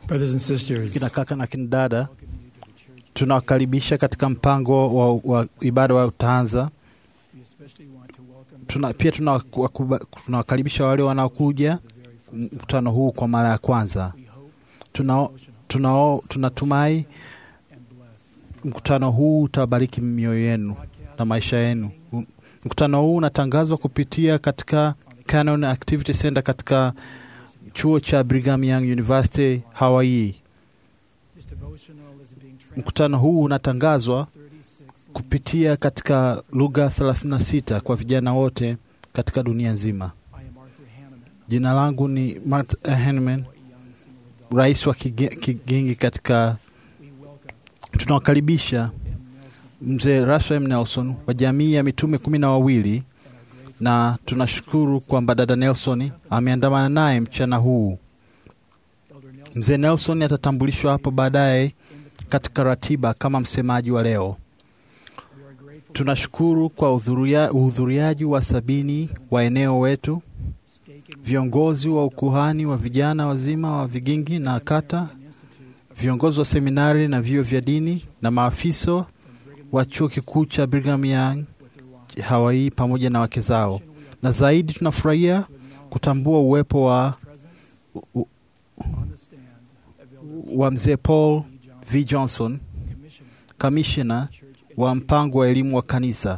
Brothers and sisters, kina kaka na kina dada, tunawakaribisha katika mpango wa, wa ibada wa utaanza. we especially want to welcome Tuna, pia tunawakuba- tunawakaribisha wale wanaokuja mkutano huu kwa mara ya kwanza. we hope Tunao, tunao, tunatumai and bless. mkutano huu utabariki mioyo yenu na maisha yenu. Mkutano huu unatangazwa kupitia katika Canon Activity Center katika chuo cha Brigham Young University Hawaii. This devotional is being Mkutano huu unatangazwa translated 36 kupitia katika lugha 36 kwa vijana wote katika dunia nzima. I am Arthur Hanneman, Jina langu ni Mart Henneman, a young single adult. rais wa kige- kigingi katika. We welcome Tunawakaribisha M. Nelson mzee Russell M. Nelson wa jamii ya mitume kumi na wawili and our great na tunashukuru kwamba dada Nelson ameandamana naye mchana huu. Elder Nelson Mzee Nelson atatambulishwa hapo baadaye in the katika ratiba kama msemaji wa leo. We are grateful Tunashukuru kwa uhudhuria- uhudhuriaji wa sabini wa eneo wetu, staking viongozi wa ukuhani wa vijana wazima wa vigingi na kata, an institute of viongozi wa seminari na vyuo vya dini na maafisa from Brigham wa chuo kikuu cha Brigham Young with their wives. Hawaii pamoja na wake zao, We are na zaidi tunafurahia to acknowledge kutambua uwepo wa, presence u- on the stand of Elder wa mzee Paul E. Johnson, V. Johnson, Commissioner, kamishna Church wa mpango wa elimu wa kanisa.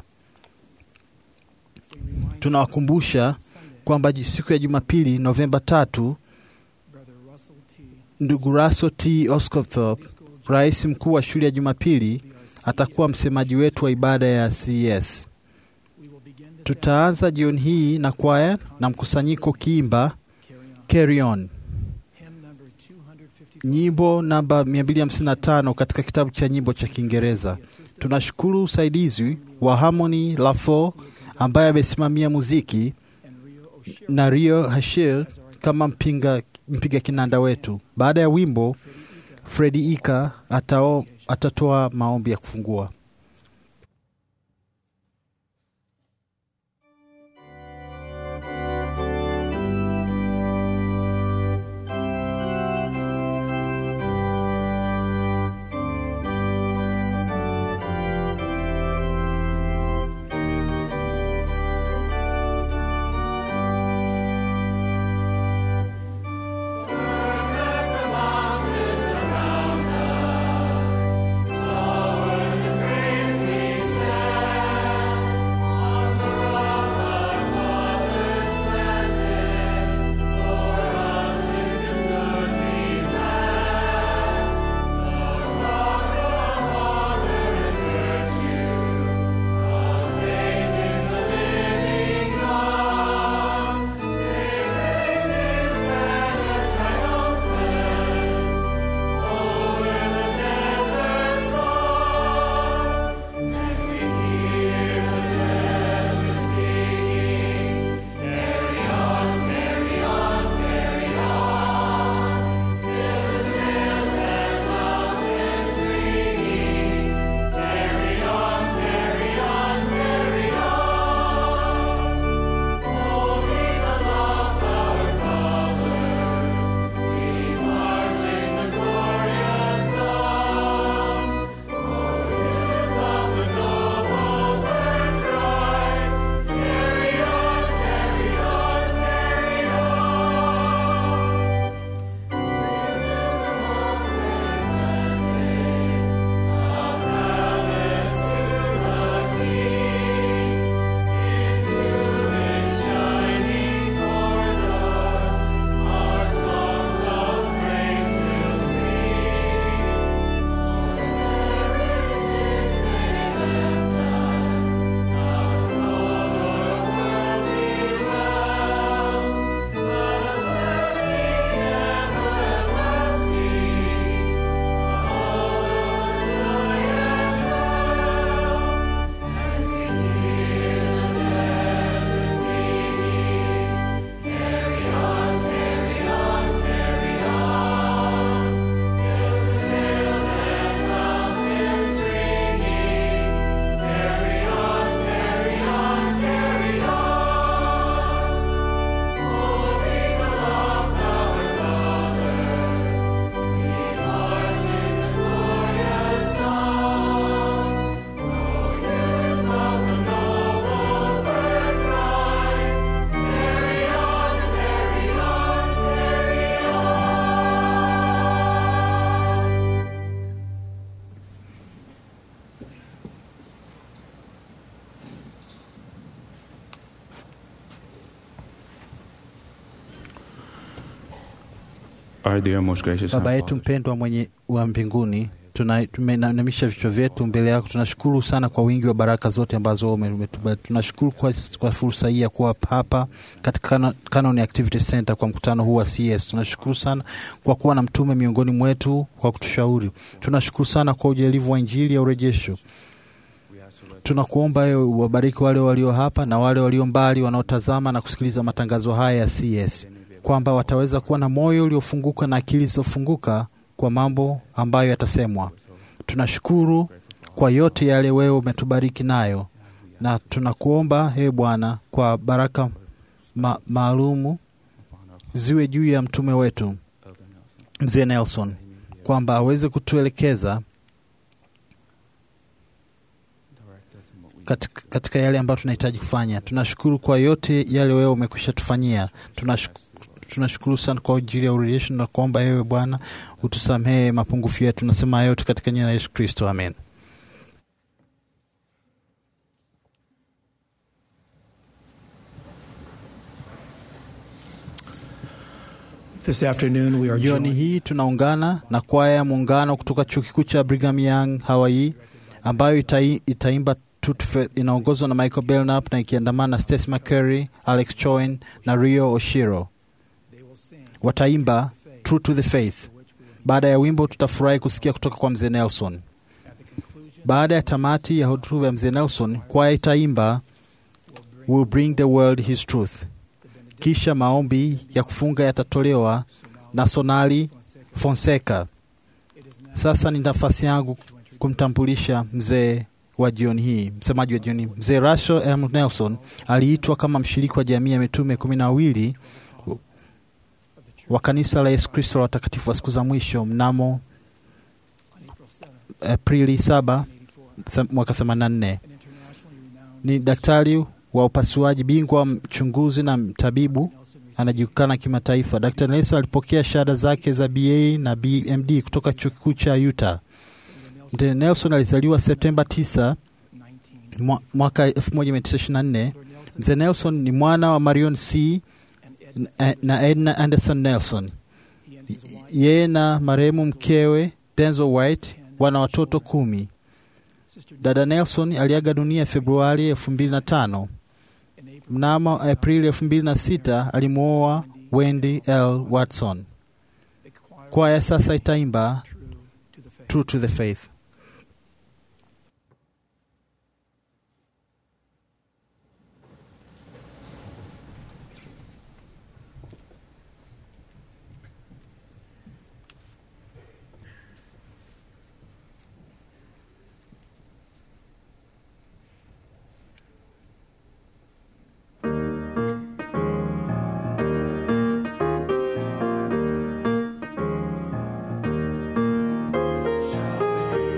We remind Tunawakumbusha Sunday, kwamba ji- siku ya Jumapili Novemba tatu, Brother Russell T. ndugu Russell T. Oscopthorpe, School rais mkuu wa shule ya Jumapili, will be our CEO. atakuwa msemaji wetu wa ibada ya CES. We will begin this Tutaanza jioni hii na kwaya na mkusanyiko kiimba carry on. Carry On, Hymn number 255. nyimbo namba 255 katika kitabu cha nyimbo cha Kiingereza. Tunashukuru usaidizi wa Harmony Lafo ambaye amesimamia muziki and Rio O'Shea na Rio Hashir as our kama mpinga, mpiga kinanda wetu. Baada ya wimbo, Fredi Ika atao, atatoa maombi ya kufungua. Mountains around us, soar the great Our dear most gracious Baba yetu Father, mpendwa mwenye wa mbinguni, tuna- tumeinamisha vichwa vyetu mbele yako. Tunashukuru sana kwa wingi wa baraka zote ambazo ume- umetupa. Tunashukuru kwa, kwa fursa hii ya kuwa hapa katika Canon- Canon Activity Center kwa mkutano huu wa CS. Tunashukuru sana kwa kuwa na mtume miongoni mwetu kwa kutushauri. Tunashukuru sana kwa ujalivu wa Injili ya urejesho. Tunakuomba wewe uwabariki wale walio hapa na wale walio mbali wanaotazama na kusikiliza matangazo haya ya CS, kwamba wataweza kuwa na moyo uliofunguka na akili zilizofunguka kwa mambo ambayo yatasemwa. Tunashukuru kwa yote yale wewe umetubariki nayo, na tunakuomba ewe Bwana kwa baraka ma maalumu ziwe juu ya mtume wetu mzee Nelson, kwamba aweze kutuelekeza katika, katika yale ambayo tunahitaji kufanya. Tunashukuru kwa yote yale wewe umekwisha tufanyia. Tunashukuru, tunashukuru sana kwa ajili ya urejesho na kuomba ewe Bwana utusamehe mapungufu yetu. Nasema yote katika jina la Yesu Kristo, amen. This afternoon we are Jioni joined hii tunaungana na kwaya ya muungano kutoka chuo kikuu cha Brigham Young Hawaii, ambayo itai, itaimba Tutu Fe- inaongozwa na Michael Belknap na ikiandamana na Stacy McCurry, Alex Choen na Rio Oshiro. they will sing Wataimba True to the Faith. Baada ya wimbo, tutafurahi kusikia kutoka kwa mzee Nelson. at the conclusion Baada ya tamati ya hotuba ya mzee Nelson, kwaya itaimba Will bring the world his truth. Kisha maombi ya kufunga yatatolewa na Sonali Fonseca. Sasa ni nafasi yangu kumtambulisha mzee wa jioni hii, msemaji wa jioni hii. Mzee Rachel M. Nelson aliitwa kama mshiriki wa jamii ya mitume kumi na wawili wa kanisa la Yesu Kristo la watakatifu wa siku za mwisho mnamo on April 7, Aprili 7 1984, th- mwaka 84. an internationally renowned Ni daktari wa upasuaji bingwa, mchunguzi na mtabibu Nelson received anajulikana kimataifa. Dr. Nelson alipokea shahada zake za BA na BMD kutoka chuo kikuu cha Utah. Mzee Nelson alizaliwa Septemba 9 19. mwa- mwaka 1924. Lord Nelson Mzee Nelson ni mwana wa Marion C and Ed na- na Edna Anderson Nelson. he and his wife Yeye na marehemu mkewe Denzel White wana watoto kumi. Sister Dada Nelson aliaga dunia Februari 2005. in April Mnamo Aprili 2006 alimwoa Wendy L. Watson. the choir Kwaya sasa itaimba true to the faith. True to the Faith. Shall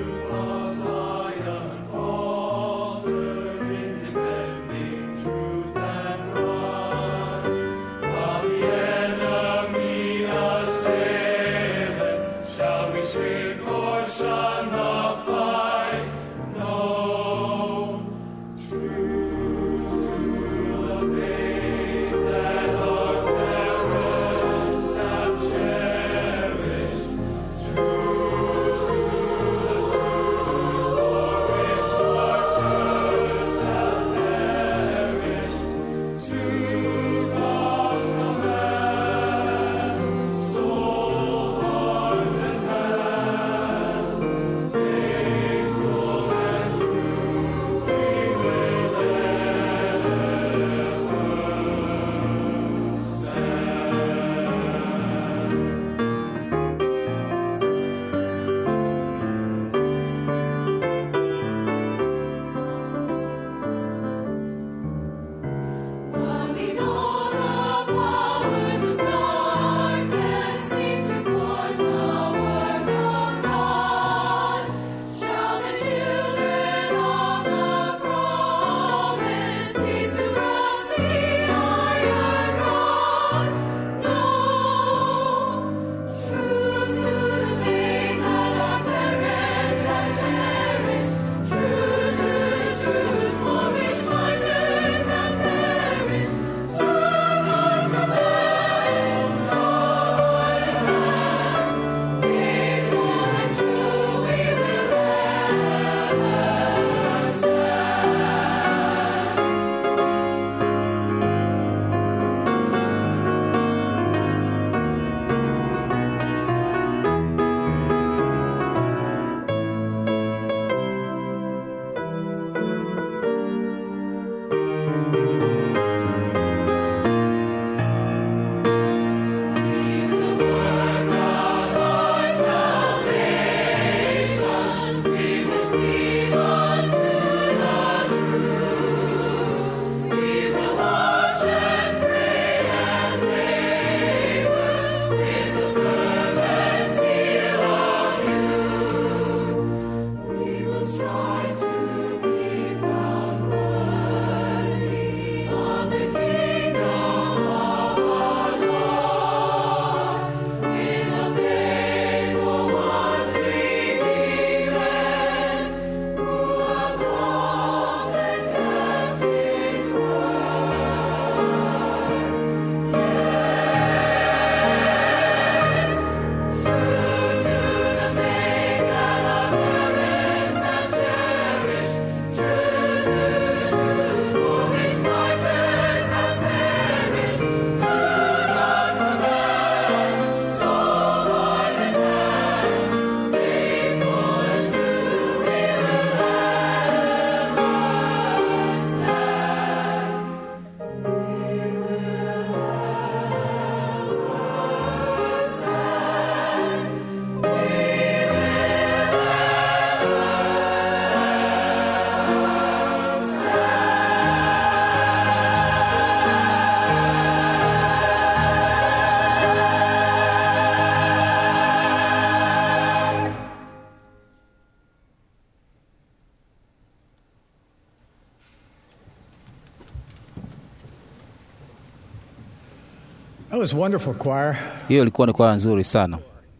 That was wonderful, choir. Hiyo ilikuwa ni kwaya nzuri sana.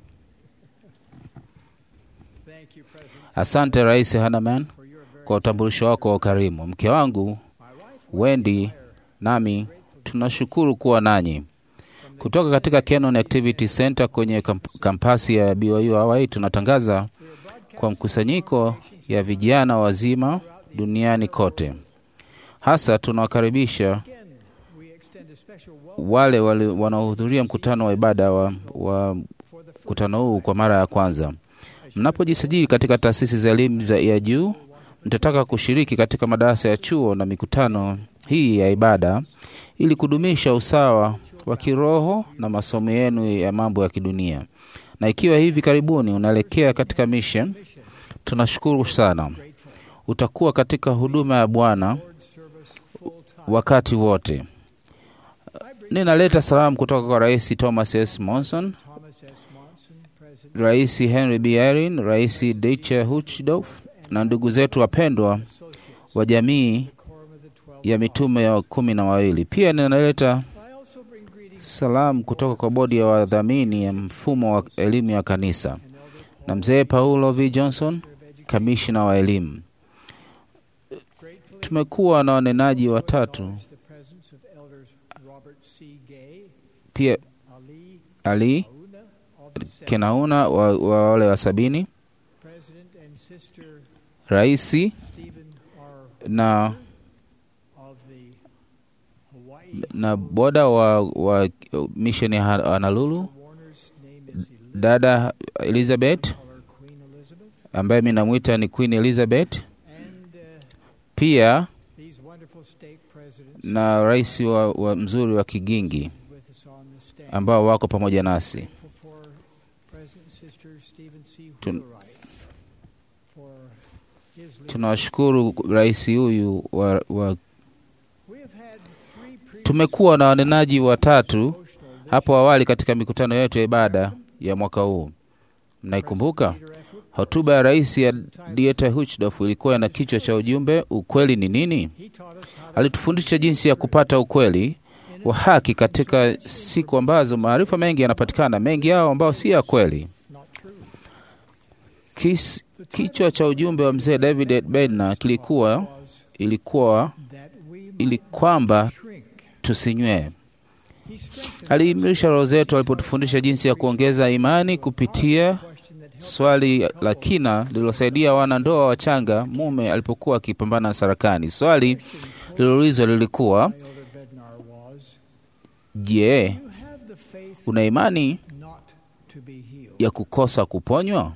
Thank you, President, Asante Rais Hanaman for your very kwa utambulisho wako wa ukarimu. Mke wangu Wendy nami tunashukuru kuwa nanyi kutoka katika Canon Activity Center kwenye kamp- kampasi ya BYU Hawaii. Tunatangaza kwa mkusanyiko ya vijana wazima duniani kote. Hasa tunawakaribisha again. We extend a special welcome wale wale wanaohudhuria mkutano wa ibada wa, wa for the first mkutano huu kwa mara ya kwanza. Mnapojisajili katika taasisi za elimu za- ya juu, mtataka kushiriki katika madarasa ya chuo na mikutano hii ya ibada ili kudumisha usawa wa kiroho na masomo yenu ya mambo ya kidunia. Na ikiwa hivi karibuni unaelekea katika mission, tunashukuru sana. Utakuwa katika huduma ya Bwana service full time. wakati wote. Ninaleta salamu kutoka kwa Rais Thomas S. Monson, Thomas S. Monson, President, Rais Henry B. Erin, Rais Dieter Huchdorf na ndugu zetu wapendwa associates, wa jamii quorum of the twelve. ya mitume ya kumi na wawili. Pia ninaleta I also bring greetings salamu kutoka kwa bodi ya wadhamini ya mfumo wa elimu ya kanisa and Elder na mzee Paulo V. Johnson, kamishna wa elimu. Gratefully Tumekuwa na wanenaji watatu acknowledge the presence of elders Robert C. Gay, pia, Ali Ali Auna of the Senate, Kenauna wa, wa wale wa sabini, President and Sister raisi Stephen R. na, of the Hawaii. na boda wa, wa misheni ya Honolulu, Warner's name is Elizabeth, dada Elizabeth call her Queen Elizabeth, ambaye mi namwita ni Queen Elizabeth, and uh, pia these wonderful state presidents na rais wa, wa mzuri wa Kigingi with us on the stand. ambao wako pamoja nasi. Grateful for President and Sister Stephen C. Tun- Wheelwright for his leadership. Tunawashukuru rais huyu wa, wa We have had three previous tumekuwa na wanenaji watatu devotional this hapo awali katika mikutano yetu ya ibada ya mwaka huu. Mnaikumbuka Peter F. Whitmore. hotuba ya rais ya Dieter Huchdorf ilikuwa na kichwa cha ujumbe ukweli ni nini? He taught us how to Alitufundisha jinsi ya kupata ukweli wa haki katika siku ambazo maarifa mengi yanapatikana, mengi yao ambao si ya kweli. not true. Kis, kichwa cha ujumbe wa mzee David Bednar kilikuwa Was ilikuwa that we ili might kwamba shrink. tusinywee. He strengthened Aliimarisha roho zetu alipotufundisha jinsi ya kuongeza imani kupitia question that helped swali la kina lililosaidia wanandoa wachanga mume alipokuwa akipambana na sarakani. Swali lililoulizwa lilikuwa Elder Bednar was, je, you have the faith una imani not to be healed. ya kukosa kuponywa?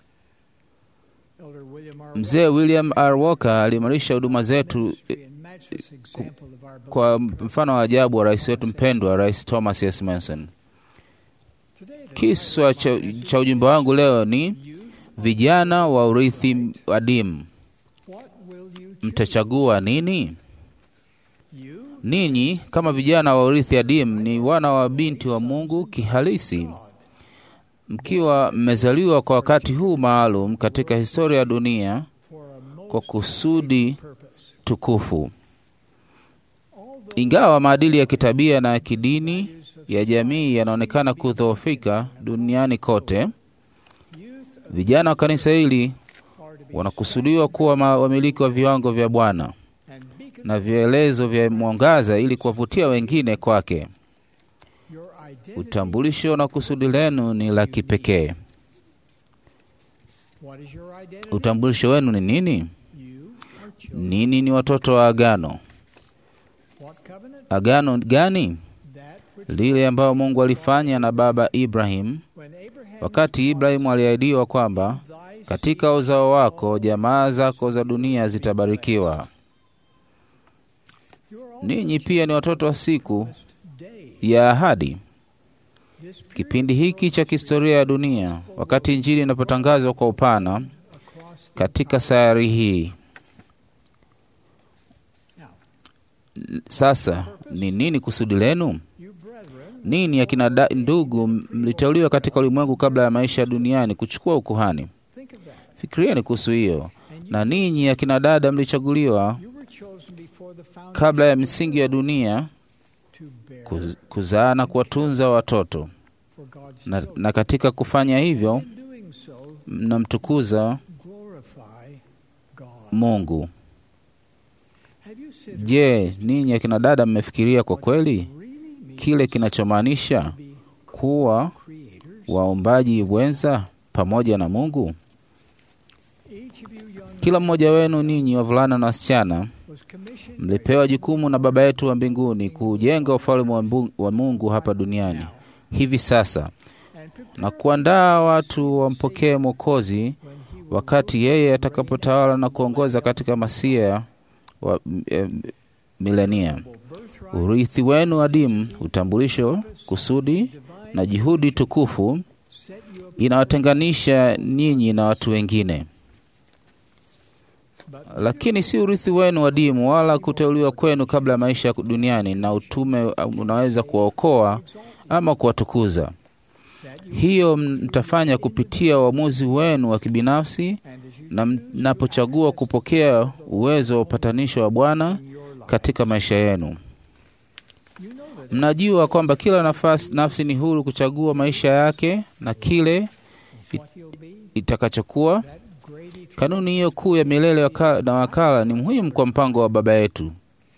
Elder William R. Mzee William R. Walker aliimarisha huduma zetu Ministry and matchless example of our kwa beloved mfano wa ajabu wa rais wetu mpendwa, Rais Thomas S. Manson. Today, the Kiswa cha, cha ujumbe wangu leo ni youth, vijana wa urithi adimu, what will you choose? mtachagua nini? You, Ninyi kama vijana wa urithi adimu ni wana wa binti wa Mungu kihalisi, God, mkiwa mmezaliwa kwa wakati huu maalum katika historia ya dunia for a most kwa kusudi purpose. tukufu. Although Ingawa maadili ya kitabia na ya kidini values of ya jamii yanaonekana kudhoofika duniani kote, youth vijana wa kanisa hili are to be wanakusudiwa kuwa ma- wamiliki wa viwango vya Bwana and beacons na vielezo vya mwangaza ili kuwavutia wengine kwake. your identity. Utambulisho na kusudi lenu ni la kipekee. What is your identity? Utambulisho wenu ni nini? You are children. Nini ni watoto wa agano? What covenant? Agano gani? That which Lile ambayo Mungu alifanya na baba Ibrahim when Abraham wakati Ibrahimu aliahidiwa kwamba thy katika uzao wako jamaa zako za dunia zitabarikiwa. you are also Ninyi pia ni watoto wa siku promised day. ya ahadi. This period Kipindi hiki cha kihistoria ya dunia, wakati Injili inapotangazwa kwa upana across the katika sayari hii. Now, Sasa ni nini kusudi lenu? you brethren, Nini akina da- ndugu, mliteuliwa katika ulimwengu kabla ya maisha ya duniani kuchukua ukuhani. think of that. Fikirieni kuhusu hiyo. And you, Na ninyi akina dada, mlichaguliwa you were chosen before the foundation kabla ya of the misingi ya world dunia to to bear kuz- kuzaa na kuwatunza watoto for God's na, children. na katika kufanya hivyo In doing so, mnamtukuza glorify God. Mungu. Have you considered Je, ninyi akina dada mmefikiria kwa kweli really means kile kinachomaanisha to be kuwa creators? waombaji wenza pamoja na Mungu? Each of you young Kila mmoja wenu ninyi wavulana na wasichana was commissioned mlipewa jukumu na Baba yetu wa mbinguni kuujenga ufalme wa Mbu- wa Mungu hapa duniani hivi sasa and prepared na kuandaa watu wampokee Mwokozi when he will wakati yeye atakapotawala na kuongoza katika masia wa eh, milenia. birthright, Urithi wenu adimu, utambulisho, kusudi divine na juhudi tukufu set you up, inawatenganisha ninyi na watu wengine, but lakini si urithi wenu adimu wala kuteuliwa kwenu kabla ya maisha ya duniani, na utume unaweza kuwaokoa ama kuwatukuza. that you Hiyo mtafanya kupitia uamuzi wenu wa kibinafsi and as you na mnapochagua kupokea uwezo wa upatanisho wa Bwana in your life, katika maisha yenu. you know that Mnajua kwamba kila nafasi, nafsi ni huru kuchagua maisha yake na kile what he'll be, itakachokuwa. that great eternal. Kanuni hiyo kuu ya milele waka- na wakala ni muhimu kwa mpango wa Baba yetu.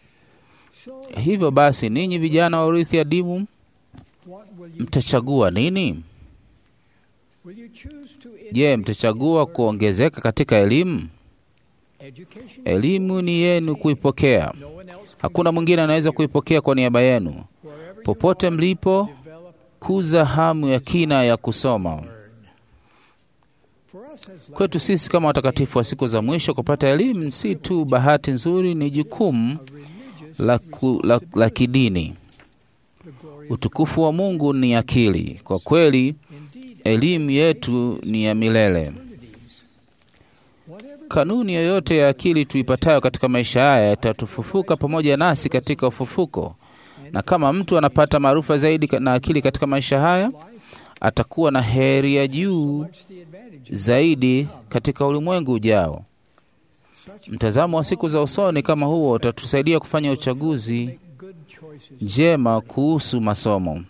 So Hivyo basi, ninyi vijana wa urithi adimu, what will you mtachagua nini? will you choose to Je, mtachagua kuongezeka katika elimu? education? Elimu ni yenu kuipokea, No one else can hakuna mwingine anaweza kuipokea kwa niaba yenu. wherever you Popote are, mlipo, develop kuza hamu ya kina ya kusoma. learn. For us as Kwetu sisi kama watakatifu wa siku za mwisho, kupata elimu si tu bahati nzuri, ni jukumu a religious la, ku, la, la kidini. the glory of Utukufu wa Mungu ni akili. Kwa kweli, indeed elimu yetu ni ya milele. opportunities. Whatever Kanuni yoyote ya akili tuipatayo katika maisha haya itatufufuka pamoja nasi katika ufufuko, na kama mtu anapata maarufa zaidi ka- na akili katika maisha haya, life, atakuwa na heri ya juu much the advantage of zaidi katika ulimwengu ujao. such Mtazamo wa siku za usoni kama huo utatusaidia kufanya uchaguzi make good choices. njema kuhusu masomo.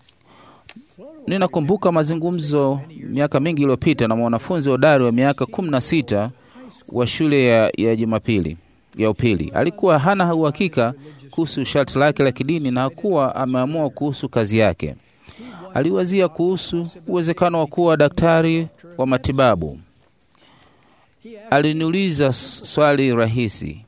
Ninakumbuka mazungumzo miaka mingi iliyopita na mwanafunzi hodari wa miaka kumi na sita wa shule ya, ya Jumapili ya upili. Alikuwa hana uhakika kuhusu sharti lake la kidini na hakuwa ameamua kuhusu kazi yake. Aliwazia kuhusu uwezekano wa kuwa daktari wa matibabu. He asked Aliniuliza s- swali rahisi: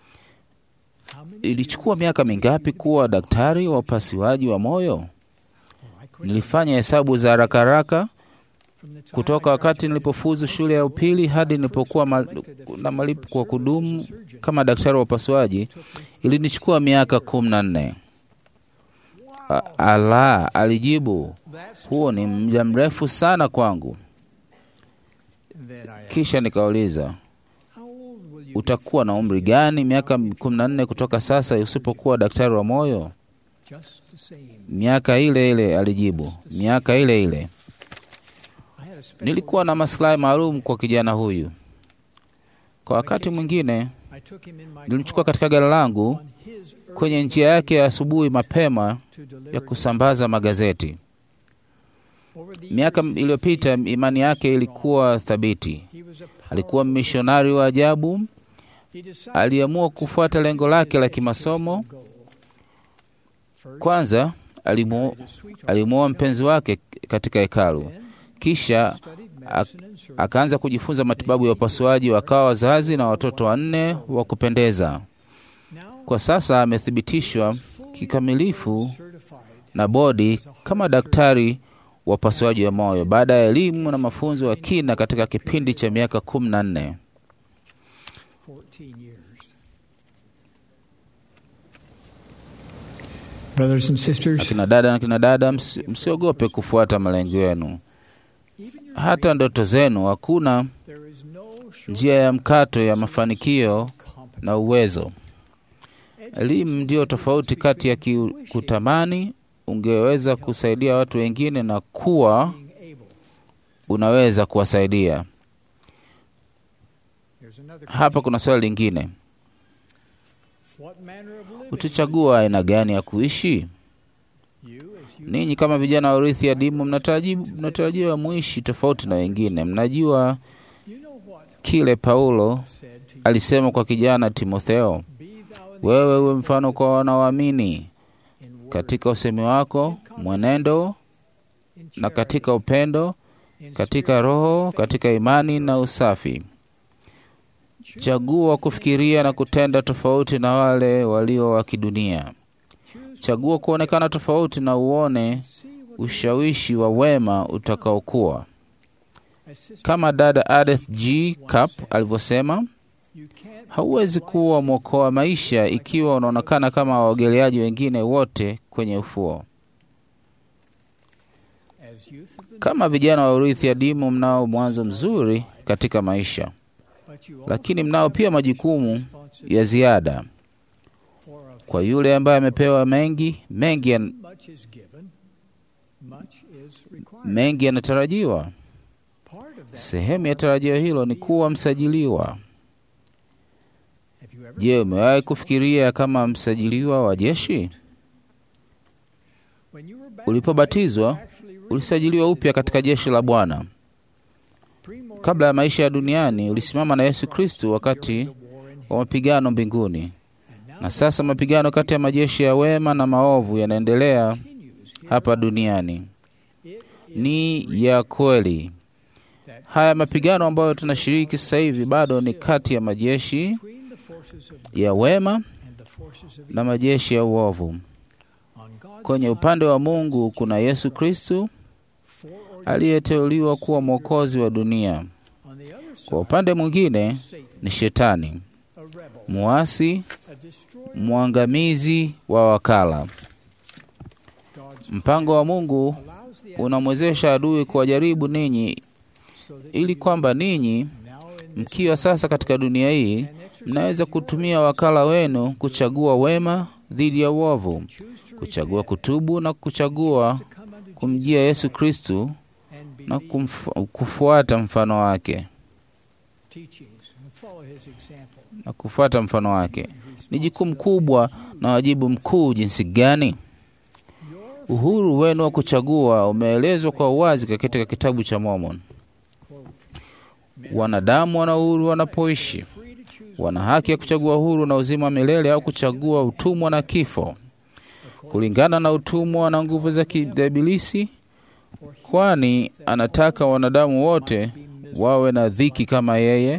how many ilichukua miaka mingapi kuwa daktari wa upasuaji wa moyo? I quit Nilifanya hesabu za haraka haraka from the time kutoka I wakati graduated nilipofuzu shule ya upili hadi nilipokuwa ma, na malipo kwa kudumu kama daktari wa upasuaji ilinichukua miaka kumi na nne. A- Ala, alijibu, That's huo ni muda mrefu sana kwangu. then I asked, Kisha nikauliza, how old will you utakuwa na umri gani miaka kumi na nne kutoka sasa usipokuwa daktari wa moyo? be? Just the same. Miaka ile ile, alijibu, miaka ile ile. I had a special Nilikuwa na maslahi maalum kwa kijana huyu. Kwa wakati mwingine I took him in my nilimchukua car katika gari langu on his kwenye early njia yake ya asubuhi mapema to deliver ya kusambaza magazeti. over the Miaka years, iliyopita imani yake ilikuwa thabiti. he was a Alikuwa powerful- mishonari wa ajabu. he decided Aliamua kufuata lengo lake la kimasomo. goal. First, Kwanza alimu, married a sweetheart, alimuoa mpenzi wake katika hekalu, then kisha studied ak- medicine and surgery. akaanza kujifunza matibabu ya upasuaji. Wakawa wazazi na watoto wanne wa kupendeza. Now, Kwa sasa amethibitishwa fully kikamilifu certified na bodi kama daktari wa upasuaji wa moyo baada ya elimu na mafunzo ya kina katika kipindi cha miaka kumi na nne. 14 years. Brothers and sisters, Akina dada na kina dada, msi- msiogope kufuata malengo yenu, even your hata ndoto zenu. Hakuna there is no short njia ya mkato ya mafanikio competence. na uwezo. Elimu ndiyo tofauti kati ya ki- kutamani ungeweza kusaidia watu wengine na kuwa Being able. unaweza kuwasaidia. There's another Hapa kuna swali lingine. What manner of living utachagua aina gani ya kuishi? you as you Ninyi kama vijana wa urithi adimu mnataraji- mnatarajiwa muishi tofauti na wengine. Mnajua you know what kile Paulo said to you alisema kwa kijana Timotheo, be thou an wewe uwe mfano kwa wanaoamini in word, katika usemi wako, mwenendo in na charity, katika upendo, in katika spirit, roho, katika imani na usafi. Chagua kufikiria na kutenda tofauti na wale walio wa kidunia. choose Chagua kuonekana tofauti na uone see what ushawishi wa wema utakaokuwa. as sister Kama dada Edith G. Cup alivyosema, you can't hauwezi kuwa mwokoa maisha ikiwa unaonekana kama waogeleaji wengine wote kwenye ufuo. as youth of the Kama vijana wa urithi adimu, mnao mwanzo mzuri katika maisha, but you lakini mnao pia majukumu responsibility ya ziada. for of Kwa yule ambaye amepewa mengi, mengi, yan- much is given much is required mengi yanatarajiwa. part of that Sehemu ya tarajio hilo ni kuwa msajiliwa. have you ever Je, umewahi kufikiria kama msajiliwa wa jeshi? when you were Ulipobatizwa, baptized, actually Ulisajiliwa upya katika jeshi la Bwana. pre-mortem Kabla ya maisha ya duniani, ulisimama na Yesu Kristu wakati during the war in wa mapigano mbinguni, And now na sasa mapigano kati ya majeshi ya wema na maovu yanaendelea continues here hapa duniani. it is Ni ya kweli. that Haya mapigano ambayo tunashiriki sasa hivi bado ni kati ya majeshi between the forces of ya wema and the forces of na majeshi ya uovu. on God's Kwenye side, upande wa Mungu kuna Yesu Kristu foreordained aliyeteuliwa kuwa mwokozi wa dunia. on the other Kwa side, upande mwingine Satan, ni Shetani, a rebel, muasi, a destroyer. mwangamizi wa wakala. God's Mpango wa Mungu allows the unamwezesha adui kuwajaribu ninyi so that ili you, kwamba ninyi now in this mkiwa sasa katika dunia hii can exercise mnaweza your kutumia wakala wenu kuchagua wema dhidi ya uovu, choose to kuchagua repent, kutubu na kuchagua to come unto kumjia Jesus Yesu Kristu and na believe kumfu, kufuata mfano wake teachings and follow his example. na kufuata mfano wake. Ni jukumu kubwa na wajibu mkuu jinsi gani? Your Uhuru wenu wa kuchagua umeelezwa kwa uwazi katika kitabu cha Mormon. quote, Wanadamu wana uhuru wanapoishi, free to choose wana haki ya kuchagua uhuru na uzima wa milele au kuchagua utumwa na kifo, kulingana na utumwa na nguvu za kiibilisi, for he kwani anataka wanadamu wote be miserable. wawe na dhiki kama yeye.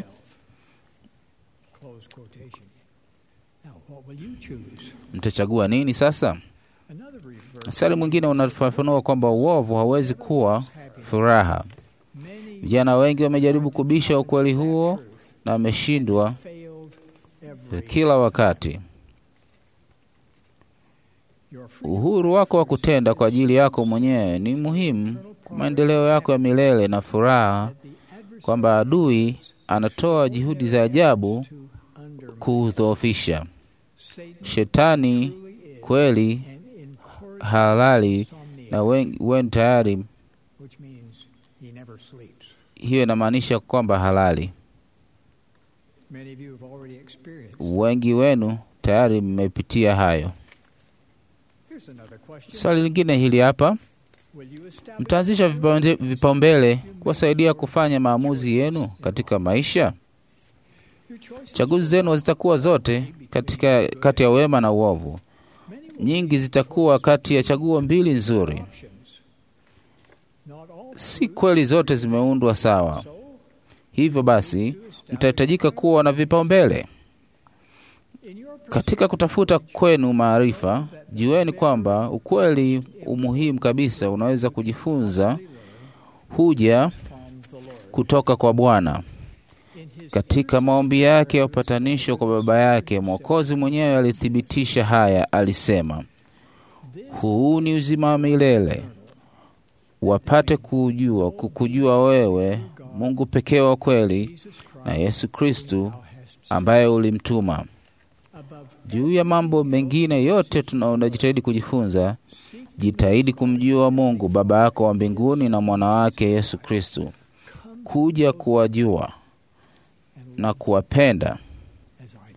Close quotation. Now, what will you choose? Mtachagua nini sasa? Another verse. Mstari mwingine unafafanua kwamba uovu hawezi kuwa furaha. Many Vijana wengi wamejaribu kubisha ukweli huo truth na wameshindwa failed every kila wakati. your free Uhuru wako wa kutenda kwa ajili yako mwenyewe ni muhimu kwa maendeleo yako ya milele na furaha, the adversary kwamba adui anatoa juhudi za ajabu to undermine. kuudhoofisha. Satan Shetani truly is kweli an incorrigible halali insomniac, na wen- wen tayari, which means he never sleeps. hiyo inamaanisha kwamba halali. Many of you have already experienced. Wengi wenu tayari mmepitia hayo. Here's another question. Swali lingine hili hapa, Will you establish mtaanzisha vipaunde- vipaumbele kuwasaidia kufanya maamuzi yenu katika maisha? your choices? Chaguzi zenu zitakuwa zote katika kati ya wema na uovu. Many will Nyingi zitakuwa kati ya chaguo mbili nzuri. options. Not all Si kweli zote zimeundwa sawa. so Hivyo basi, mtahitajika kuwa na vipaumbele in your pursuit katika kutafuta kwenu maarifa. Jueni kwamba ukweli umuhimu kabisa unaweza kujifunza huja from the Lord kutoka kwa Bwana. in his Katika maombi yake ya upatanisho kwa Baba yake, Mwokozi mwenyewe alithibitisha haya, alisema, huu ni uzima wa milele, wapate kujua kukujua wewe Mungu pekee wa kweli Jesus Christ na Yesu Kristu thou hast ambaye ulimtuma. above Juu ya mambo mengine yote tunajitahidi kujifunza, jitahidi kumjua Mungu Baba yako wa mbinguni na mwana wake Yesu Kristu, kuja kuwajua na kuwapenda as I do.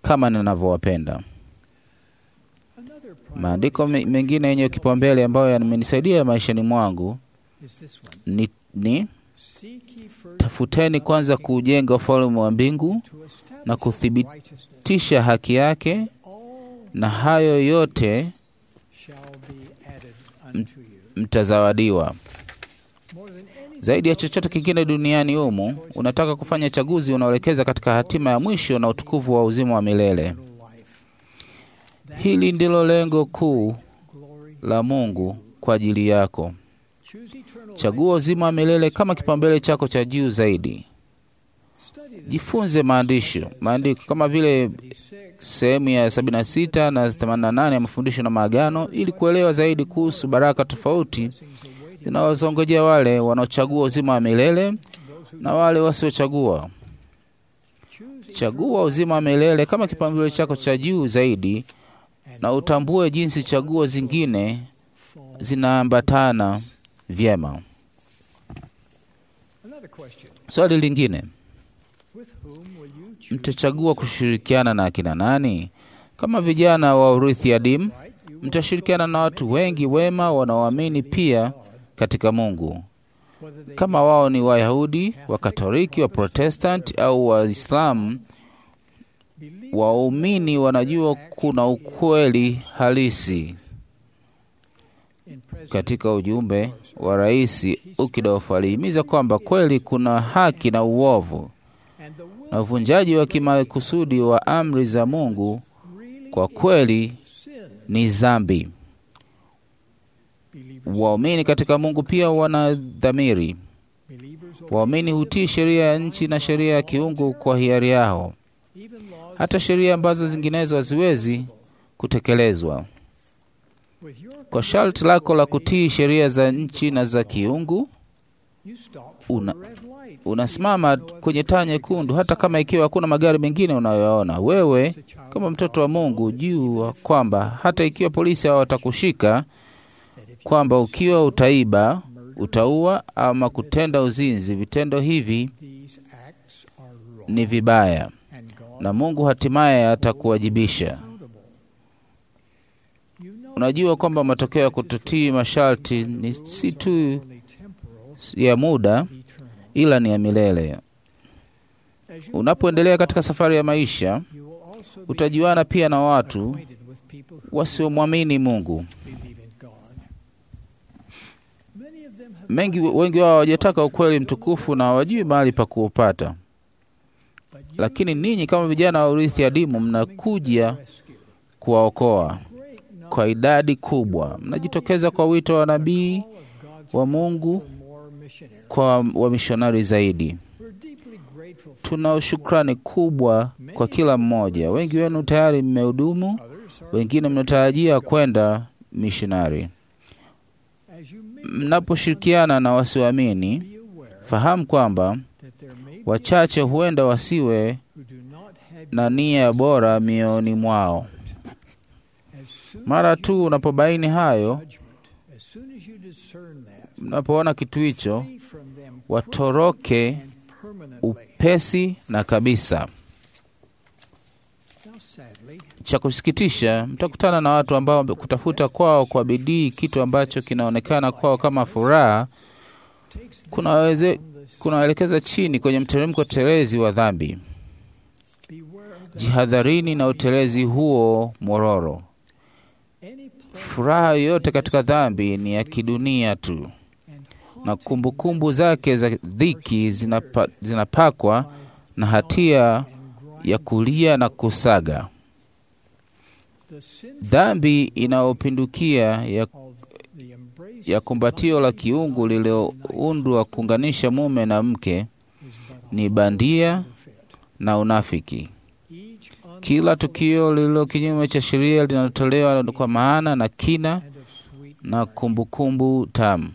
kama ninavyowapenda. Another Maandiko me- mengine yenye kipaumbele ambayo yamenisaidia maishani mwangu is this one. ni, ni Seek ye first tafuteni kwanza kuujenga ufalme wa mbingu to establish na kuthibitisha righteousness. haki yake, All na hayo yote shall be added unto you. mtazawadiwa. More than anything Zaidi ya else chochote in this kingine world, duniani humu, unataka kufanya chaguzi unaoelekeza katika hatima ya mwisho na utukufu wa uzima wa milele. eternal life. That Hili is ndilo lengo kuu glory. la Mungu kwa ajili yako. Choose eternal Chagua uzima wa milele kama kipaumbele chako cha juu zaidi. life. Study the Jifunze maandisho maandiko kama vile 76 sehemu ya 76 na 88 ya mafundisho na maagano, ili kuelewa zaidi kuhusu baraka tofauti blessings awaiting zinawazongojea wale wanaochagua uzima wa milele those who na wale wasiochagua. choose Chagua uzima wa milele kama kipaumbele chako cha juu zaidi, and na utambue jinsi chaguo zingine fall. zinaambatana vyema. Another question. Swali lingine, With whom will you choose? mtachagua kushirikiana na akina nani? Kama vijana wa urithi adimu, Right? You will mtashirikiana na watu wengi wema wanaoamini pia katika Mungu, whether they kama wao ni Wayahudi, Wakatoliki, Waprotestanti au Waislamu. believe Waumini wanajua kuna ukweli halisi in President katika ujumbe wa Rais Ukidof alihimiza kwamba kweli kuna haki na uovu, and the will na uvunjaji wa kimakusudi wa amri za Mungu really kwa kweli sin. ni dhambi. Believers, Waumini katika Mungu pia wana dhamiri. believers Waumini hutii sheria ya nchi na sheria ya kiungu kwa hiari yao, even laws hata sheria ambazo zinginezo haziwezi kutekelezwa. with your Kwa sharti lako la kutii sheria za nchi na za kiungu, you stop for una- a red light. unasimama kwenye taa nyekundu, hata kama ikiwa hakuna magari mengine unayoona. Wewe As a child kama of mtoto wa Mungu, jua kwamba hata ikiwa polisi hawatakushika, that if you kwamba ukiwa utaiba, utaua ama kutenda uzinzi, vitendo hivi these acts are wrong ni vibaya, and God na Mungu hatimaye atakuwajibisha. accountable. You know Unajua kwamba matokeo ya kutotii masharti ni si tu only temporal, ya muda, eternal. ila ni ya milele. As you Unapoendelea katika safari ya maisha, you will also be utajuana pia na watu acquainted with people who wasiomwamini Mungu. believe in God. Many of them have Mengi, wengi wao hawajataka ukweli mtukufu na hawajui mahali pa kuupata, but you lakini ninyi kama vijana wa urithi adimu mnakuja rescue. kuwaokoa Great number kwa idadi kubwa. Mnajitokeza kwa wito wa nabii of God's wa Mungu for more missionaries. kwa wamishonari zaidi. We're deeply grateful for Tuna shukrani kubwa kwa kila mmoja. Wengi wenu tayari mmehudumu, others are wengine mnatarajia kwenda mishonari. as you may Mnaposhirikiana na wasioamini, be aware fahamu kwamba that there may be wachache huenda wasiwe who do not have na nia bora mioyoni mwao. as soon Mara as you tu unapobaini hayo, judgment, as soon as you discern that, mnapoona kitu hicho, flee from them watoroke and permanently. upesi na kabisa. Now, sadly, Cha kusikitisha, mtakutana na watu ambao kutafuta kwao kwa bidii kitu ambacho kinaonekana kwao kama furaha takes them kunaweze on the kunaelekeza chini kwenye mteremko telezi wa dhambi. beware of that. Jihadharini na utelezi huo mororo. Any pleasure Furaha yoyote katika dhambi ni ya kidunia tu, and na haunting kumbukumbu zake za dhiki zinapa, zinapakwa na hatia and grind ya kulia na kusaga. the sin Dhambi inayopindukia ya, of the embrace ya kumbatio la kiungu lililoundwa kuunganisha mume na mke is but a ni bandia counterfeit. na unafiki. Each Kila unlawful tukio lililo kinyume cha sheria linatolewa kwa maana na kina and of sweet na memory. kumbukumbu tamu.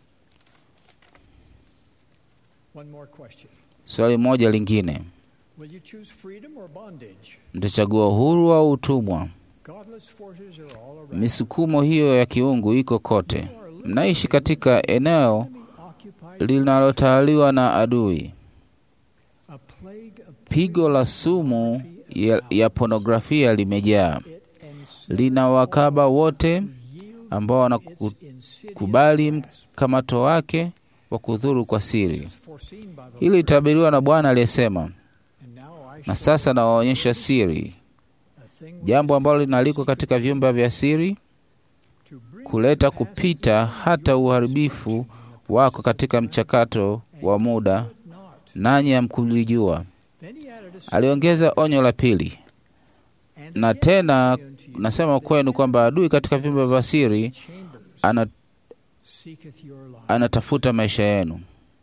One more question. Swali moja lingine, Will you choose freedom or bondage? mtachagua uhuru au utumwa? Godless forces are all around. Misukumo hiyo ya kiungu iko kote. Mnaishi katika eneo Enemy occupied linalotawaliwa na adui. a plague of Pigo la poison, sumu pornography, ya, ya ponografia limejaa, it ensnares lina wakaba wote yield ambao its wanakubali insidious mkamato wake wa kudhuru kwa siri. grasp, foreseen by the Hili Lord. litabiriwa na Bwana aliyesema, And now I na show sasa nawaonyesha siri, a thing jambo ambalo linaliko katika vyumba vya siri, to bring kuleta to pass kupita hata uharibifu wako katika mchakato wa muda, not. nanyi hamkulijua. Then he added a Aliongeza onyo la pili, and na again tena I say unto you, nasema kwenu kwamba adui katika vyumba vya siri chambers ana, seeketh your life. anatafuta maisha yenu.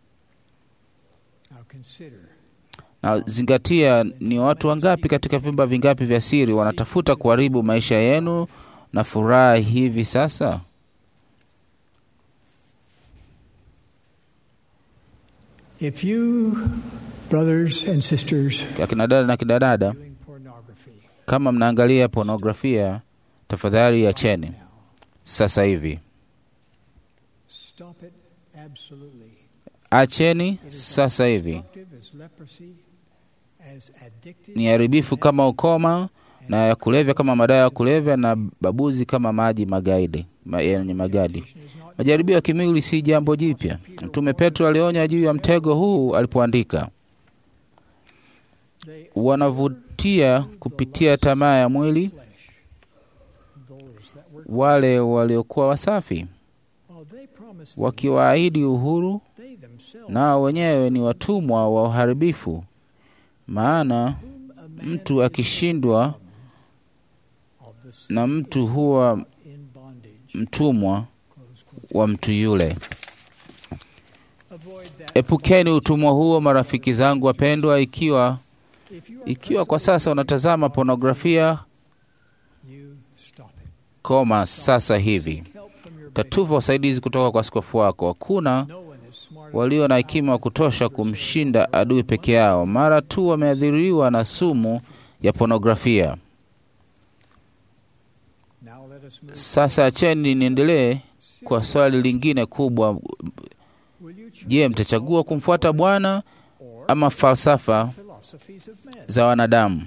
Now consider Na zingatia, ni watu wangapi katika vyumba vingapi vya siri wanatafuta kuharibu maisha yenu na furaha hivi sasa? if you brothers and sisters Akina dada na kina dada, doing pornography kama mnaangalia pornografia, tafadhali acheni now sasa hivi, stop it absolutely. acheni It is as sasa hivi. destructive as leprosy, as addictive Ni haribifu kama ukoma na ya kulevya kama madawa ya kulevya na babuzi kama maji magaidi ma, yenye magadi. Temptation is not Majaribio ya kimwili si jambo jipya. Mtume Petro alionya juu ya mtego huu alipoandika, they wanavutia kupitia tamaa ya mwili flesh those that were wale waliokuwa wasafi, while they promised them, wakiwaahidi uhuru, they themselves nao wenyewe ni watumwa wa uharibifu. Maana whom a man mtu akishindwa of the sin na mtu huwa in bondage mtumwa close quote. wa mtu yule. Avoid that. Epukeni utumwa huo, marafiki zangu wapendwa. Ikiwa If you are ikiwa kwa sasa unatazama pornografia, you stop it. koma sasa hivi. Seek help from your Tatuva usaidizi kutoka kwa askofu wako. Hakuna No one is smart walio na hekima wa kutosha kumshinda adui peke yao mara tu wameathiriwa na sumu ya pornografia. Now let us move. Sasa acheni niendelee kwa swali lingine kubwa. Will you choose Je, mtachagua kumfuata Bwana or ama falsafa philosophies of men? za wanadamu?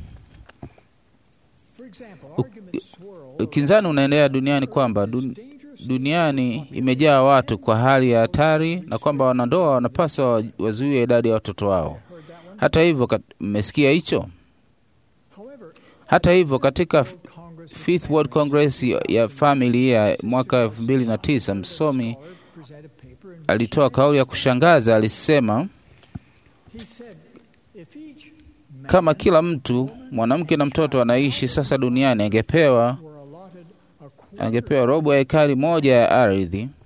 For example, U- arguments swirl Ukinzani unaendelea duniani kwamba around dun, this dangerous duniani imejaa watu kwa hali ya hatari na kwamba wanandoa wanapaswa wa- wazuie idadi ya watoto wao. heard that one. Hata hivyo, kat- mmesikia hicho? However, Hata hivyo, katika World Congress of Fifth World Congress ya- ya Family ya mwaka 2009 msomi Scholar presented a paper in which alitoa kauli ya kushangaza. Alisema he said, if each man kama kila mtu, mwanamke na mtoto anaishi sasa duniani angepewa were allotted a quarter angepewa robo ya ekari moja ya ardhi, all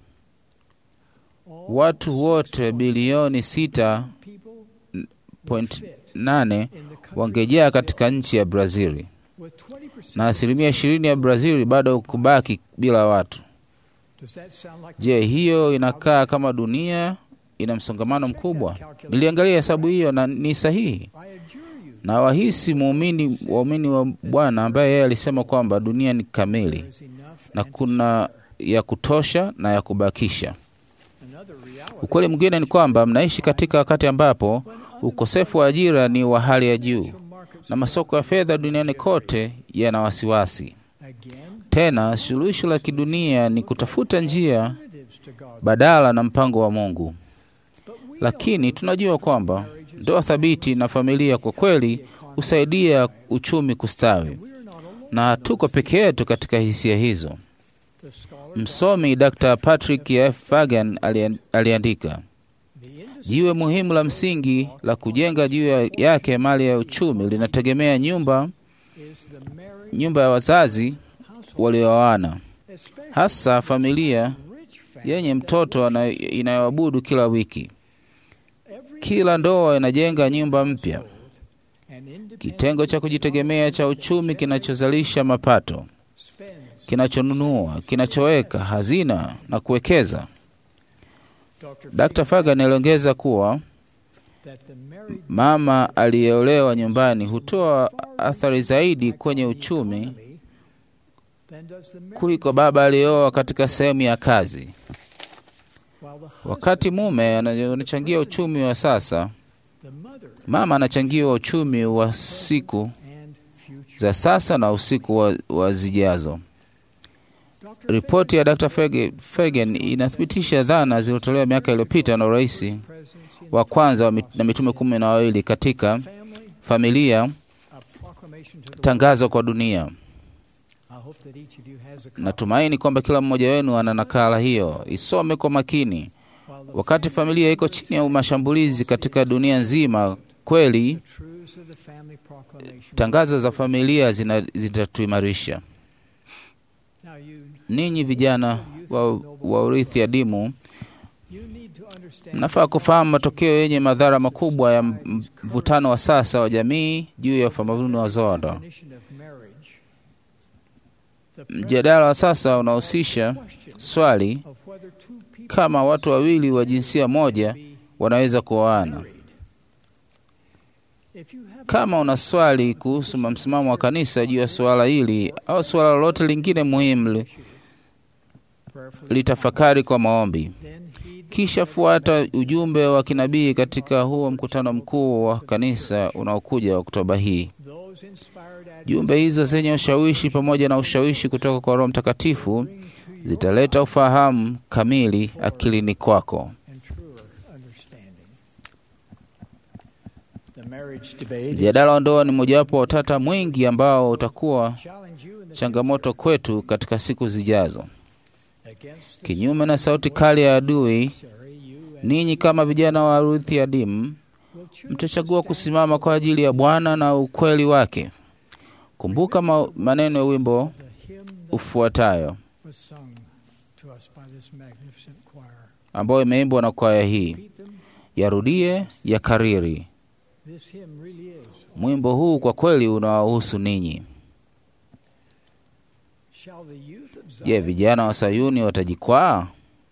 watu wote bilioni sita people point fit nane in the country wangejaa katika nchi ya Brazili with 20% na asilimia ishirini ya Brazili bado kubaki bila watu. Does that sound like Je, hiyo inakaa kama dunia ina msongamano mkubwa? Niliangalia hesabu hiyo na ni sahihi. I adjure you Na wahisi muumini waumini wa Bwana ambaye yeye alisema kwamba dunia ni kamili there is enough na and to kuna ya kutosha na ya kubakisha. spare. Another reality Ukweli mwingine ni kwamba mnaishi katika wakati ambapo ukosefu wa ajira ni wa hali ya juu financial markets na masoko ya fedha duniani kote yana wasiwasi. again Tena suluhisho la kidunia ni kutafuta njia alternatives to God. badala na mpango wa Mungu. But we Lakini tunajua kwamba ndoa thabiti na familia kwa kweli husaidia uchumi kustawi, we are not alone. na hatuko peke yetu katika hisia hizo. The scholar Msomi Dr. Patrick F. Fagan alian- aliandika, the industry jiwe muhimu la msingi la kujenga juu ya- yake mali ya uchumi linategemea nyumba is the marriage nyumba ya wazazi household, walioana, especially hasa familia rich family yenye that mtoto ana- inayoabudu kila wiki. every Kila ndoa inajenga nyumba mpya, household and independent kitengo cha kujitegemea cha uchumi kinachozalisha mapato, spends kinachonunua, kinachoweka hazina na kuwekeza. Dr. Dr. Fagan aliongeza kuwa that the married mama aliyeolewa nyumbani hutoa athari zaidi kwenye uchumi economy than does the married kuliko baba aliyeoa katika sehemu ya kazi. while the husband, Wakati mume ana- anachangia uchumi wa sasa, the mother mama anachangia uchumi wa siku za sasa na usiku wa, wa zijazo. Ripoti ya Dr. Fege- Fagan inathibitisha dhana zilizotolewa miaka iliyopita na urais wa kwanza wa mit- na mitume kumi na wawili katika familia, tangazo kwa dunia. Natumaini kwamba kila mmoja wenu ana nakala hiyo, isome kwa makini. Wakati familia iko chini ya mashambulizi katika dunia nzima, kweli tangazo za familia zina- zitatuimarisha. Ninyi vijana wa, wa urithi adimu, mnafaa kufahamu matokeo yenye madhara makubwa ya mvutano wa sasa wa jamii juu ya utamaduni wa ndoa. Mjadala wa sasa unahusisha swali kama watu wawili wa jinsia moja wanaweza kuoana. Kama una swali kuhusu msimamo wa kanisa juu ya suala hili au suala lolote lingine muhimu, li- litafakari kwa maombi, kisha fuata ujumbe wa kinabii katika huo mkutano mkuu wa kanisa unaokuja Oktoba hii. Jumbe hizo zenye ushawishi pamoja na ushawishi kutoka kwa Roho Mtakatifu zitaleta ufahamu kamili akilini kwako. Mjadala wa ndoa ni mojawapo wa utata mwingi ambao utakuwa changamoto kwetu katika siku zijazo. Kinyume na sauti kali ya adui, ninyi kama vijana wa Ruthi adimu mtachagua kusimama kwa ajili ya Bwana na ukweli wake. Kumbuka ma maneno ya wimbo ufuatayo ambayo imeimbwa na kwaya hii, yarudie ya kariri. Mwimbo huu kwa kweli unawahusu ninyi. Je, vijana wa Sayuni watajikwaa?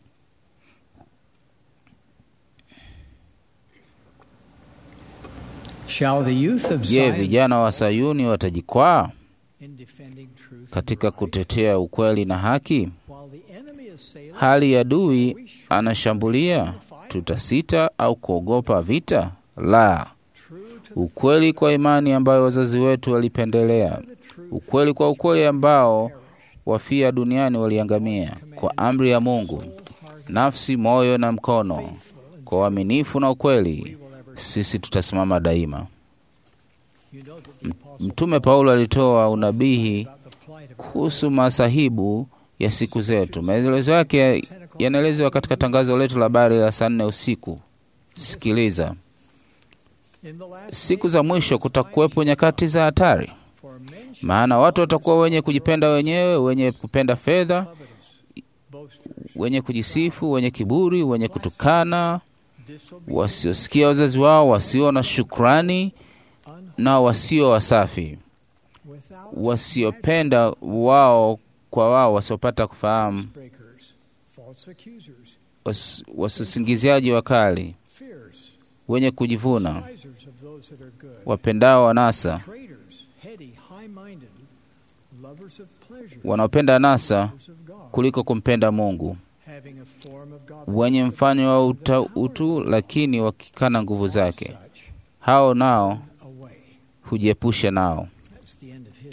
Shall the youth of Je, Zion vijana wa Sayuni watajikwaa in defending truth katika kutetea ukweli na haki? while the enemy is sailing Hali ya adui anashambulia, tutasita au kuogopa vita? La, true to ukweli kwa imani ambayo wazazi wetu walipendelea, the truth ukweli kwa ukweli ambao wafia duniani waliangamia, kwa amri ya Mungu, nafsi, moyo na mkono, kwa uaminifu na ukweli, sisi tutasimama daima. you know that the apostle Mtume Paulo alitoa unabihi about the plight of kuhusu masahibu ya siku zetu. Maelezo yake yanaelezwa katika tangazo letu la habari la saa nne usiku. Sikiliza, in the last siku za mwisho kutakuwepo nyakati za hatari, for men shall maana watu watakuwa wenye kujipenda wenyewe, wenye kupenda fedha, boasters, wenye kujisifu, wenye kiburi, wenye kutukana, disobedient, wasiosikia wazazi wao, wasio na shukrani na wasio wasafi, without wasiopenda wao kwa wao, wasiopata kufahamu, breakers, false accusers, was- wasingiziaji wakali, fierce, wenye kujivuna, despisers of those that are good, wapendao wanasa, traitors, heady, high-minded, lovers of pleasure, wanaopenda anasa lovers of God, kuliko kumpenda Mungu, having a form of God, wenye mfano wa uta, utu, lakini wakikana nguvu zake. such Hao nao away. hujiepusha nao. That's the end of his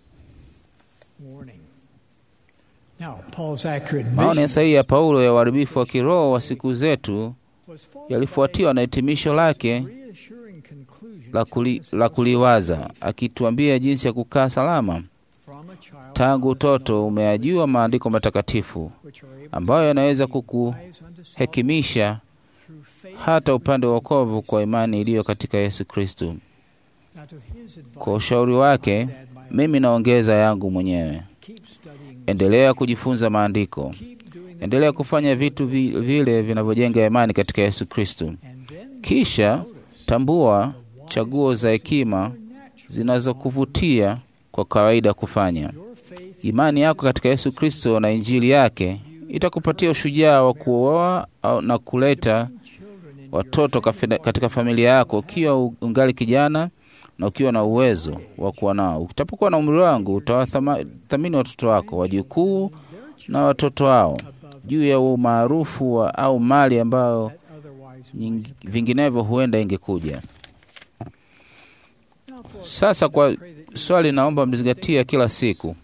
warning. Now, Paul's accurate Maoni vision sahihi ya Paulo ya uharibifu wa kiroho wa siku zetu was followed yalifuatiwa na hitimisho lake by a reassuring conclusion la, kuli, la kuliwaza, akituambia jinsi ya kukaa salama from a child tangu utoto. Umeyajua maandiko matakatifu which are able ambayo yanaweza to rise unto salvation kukuhekimisha through faith hata upande wa wokovu kwa imani iliyo katika Yesu Kristo. Now, to his advice, Kwa ushauri wake, I'd add my mimi naongeza yangu mwenyewe. keep studying, Endelea kujifunza maandiko, keep doing the endelea things kufanya vitu vi, vile vinavyojenga imani katika Yesu Kristo. and then Kisha notice tambua the wise chaguo za hekima are natural. zinazokuvutia kwa kawaida kufanya. Your faith Imani yako katika Yesu Kristo na Injili yake itakupatia ushujaa wa kuoa au- na kuleta children in watoto kafina- katika familia yako ukiwa u- ungali kijana na ukiwa na uwezo wa kuwa nao. Utapokuwa na umri wangu, utawathamini watoto wako, wajukuu na watoto wao juu ya umaarufu wa- au mali ambayo that otherwise nying- vinginevyo huenda ingekuja. Now, for Sasa kwa, pray that swali naomba mzingatia kila siku.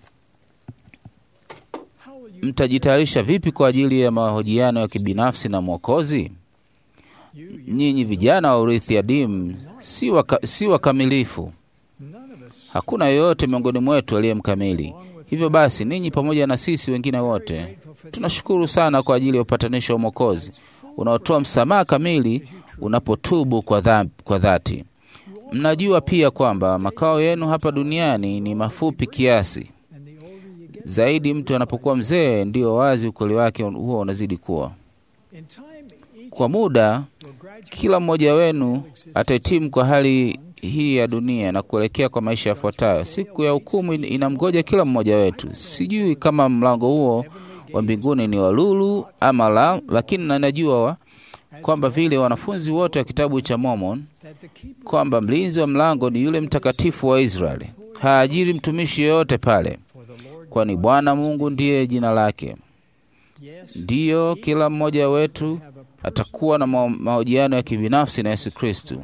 Mtajitayarisha vipi kwa ajili ya mahojiano ya kibinafsi na Mwokozi? Nyinyi vijana wa urithi adimu si waka, si wakamilifu. Hakuna yoyote miongoni mwetu aliye mkamili. Hivyo basi, ninyi pamoja na sisi wengine wote tunashukuru sana kwa ajili ya upatanisho wa Mwokozi unaotoa msamaha kamili unapotubu kwa, dha, kwa dhati. Mnajua pia kwamba makao yenu hapa duniani ni mafupi kiasi zaidi. Mtu anapokuwa mzee, ndio wazi ukweli wake huo unazidi kuwa. Kwa muda, kila mmoja wenu atahitimu kwa hali hii ya dunia na kuelekea kwa maisha yafuatayo. Siku ya hukumu inamgoja kila mmoja wetu. Sijui kama mlango huo wa mbinguni ni wa lulu ama la, lakini nanajua kwamba vile wanafunzi wote wa kitabu cha Mormon kwamba mlinzi wa mlango ni yule mtakatifu wa Israeli. Haajiri mtumishi yeyote pale, kwani Bwana Mungu ndiye jina lake. Ndiyo, kila mmoja wetu atakuwa na mahojiano ya kibinafsi na Yesu Kristu.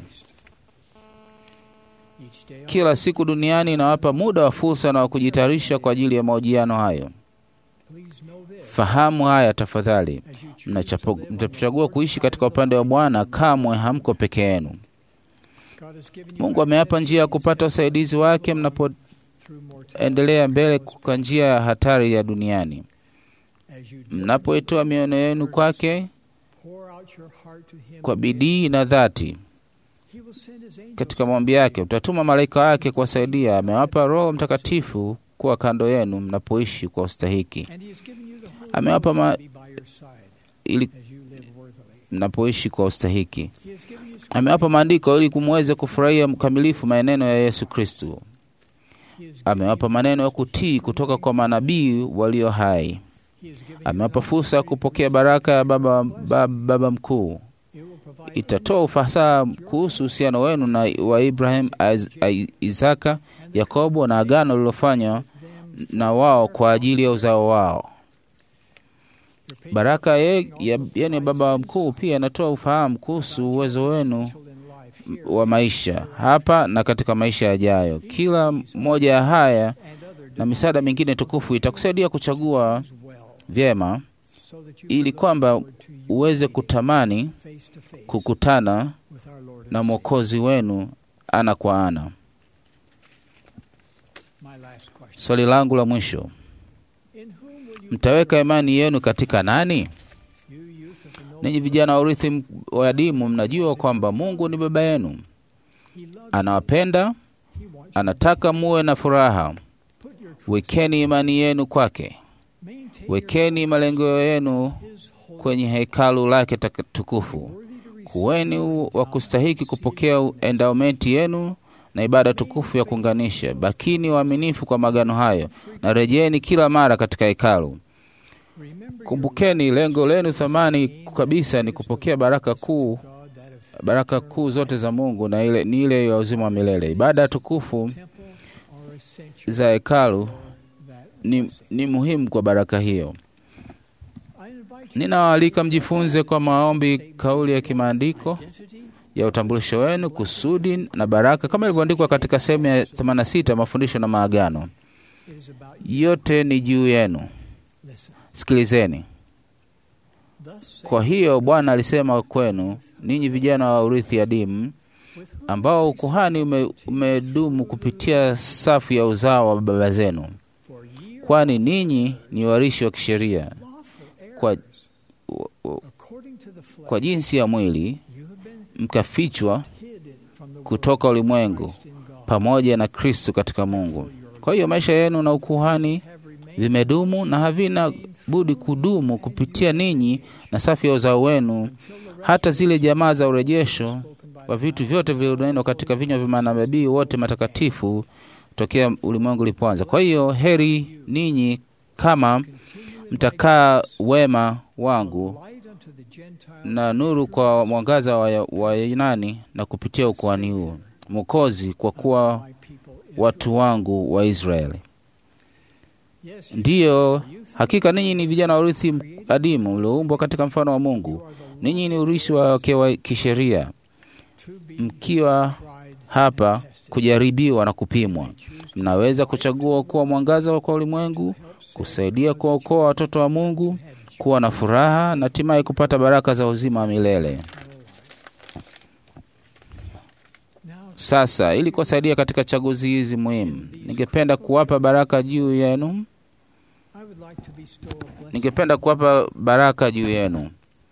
Kila siku duniani inawapa muda wa fursa na wa kujitayarisha kwa ajili ya mahojiano hayo. Fahamu haya tafadhali. Mtapochagua kuishi katika upande wa Bwana, kamwe hamko peke yenu. Mungu amewapa njia ya kupata usaidizi wake mnapoendelea mbele kwa njia ya hatari ya duniani. Mnapoitoa mioyo yenu kwake kwa bidii na dhati katika maombi yake, utatuma malaika wake kuwasaidia. Amewapa Roho Mtakatifu kuwa kando yenu mnapoishi kwa ustahiki. Amewapa ma... ili mnapoishi kwa ustahiki. Amewapa maandiko ili kumweze kufurahia mkamilifu maneno ya Yesu Kristo. Amewapa maneno ya kutii kutoka kwa manabii walio hai. Amewapa fursa ya kupokea baraka ya baba, baba, baba mkuu. Itatoa ufasaha kuhusu uhusiano wenu na wa Ibrahim, Isaka, Yakobo na agano lililofanywa na wao kwa ajili ya uzao wao. Baraka ye, ya, yani baba mkuu pia inatoa ufahamu kuhusu uwezo wenu wa maisha hapa na katika maisha yajayo. Kila moja ya haya na misaada mingine tukufu itakusaidia kuchagua vyema ili kwamba uweze kutamani kukutana na Mwokozi wenu ana kwa ana. Swali langu la mwisho, mtaweka imani yenu katika nani? Ninyi vijana wa urithi wa adimu, mnajua kwamba Mungu ni baba yenu, anawapenda, anataka muwe na furaha. Wekeni imani yenu kwake, wekeni malengo yenu kwenye hekalu lake tukufu. Kuweni wa kustahiki kupokea endowmenti yenu na ibada tukufu ya kuunganisha. Bakini waaminifu kwa magano hayo na rejeni kila mara katika hekalu. Kumbukeni, lengo lenu thamani kabisa ni kupokea baraka kuu, baraka kuu zote za Mungu na ile, ni ile ya uzima wa milele. Ibada tukufu za hekalu ni, ni muhimu kwa baraka hiyo. Ninawaalika mjifunze kwa maombi kauli ya kimaandiko ya utambulisho wenu, kusudi na baraka, kama ilivyoandikwa katika sehemu ya 86 mafundisho na maagano. Yote ni juu yenu. Sikilizeni. Kwa hiyo Bwana alisema kwenu ninyi vijana wa urithi adimu, ambao ukuhani ume, umedumu kupitia safu ya uzao wa baba zenu, kwani ninyi ni warishi wa kisheria kwa, kwa jinsi ya mwili mkafichwa kutoka ulimwengu pamoja na Kristo katika Mungu. Kwa hiyo maisha yenu na ukuhani vimedumu na havina budi kudumu kupitia ninyi na safu ya uzao wenu, hata zile jamaa za urejesho wa vitu vyote vilivyonenwa katika vinywa vya manabii wote matakatifu tokea ulimwengu ulipoanza. Kwa hiyo heri ninyi kama mtakaa wema wangu na nuru kwa mwangaza wa Wayunani na kupitia ukuhani huo Mwokozi, kwa kuwa watu wangu wa Israeli. Ndiyo, hakika ninyi ni vijana wa urithi adimu mlioumbwa katika mfano wa Mungu. Ninyi ni urithi wake wa kisheria, mkiwa hapa kujaribiwa na kupimwa. Mnaweza kuchagua kuwa mwangaza kwa ulimwengu, kusaidia kuwaokoa watoto wa Mungu, kuwa na furaha na hatimaye kupata baraka za uzima wa milele. Sasa, ili kuwasaidia katika chaguzi hizi muhimu, ningependa kuwapa baraka juu yenu, I would like to bestow a blessing ningependa kuwapa baraka juu yenu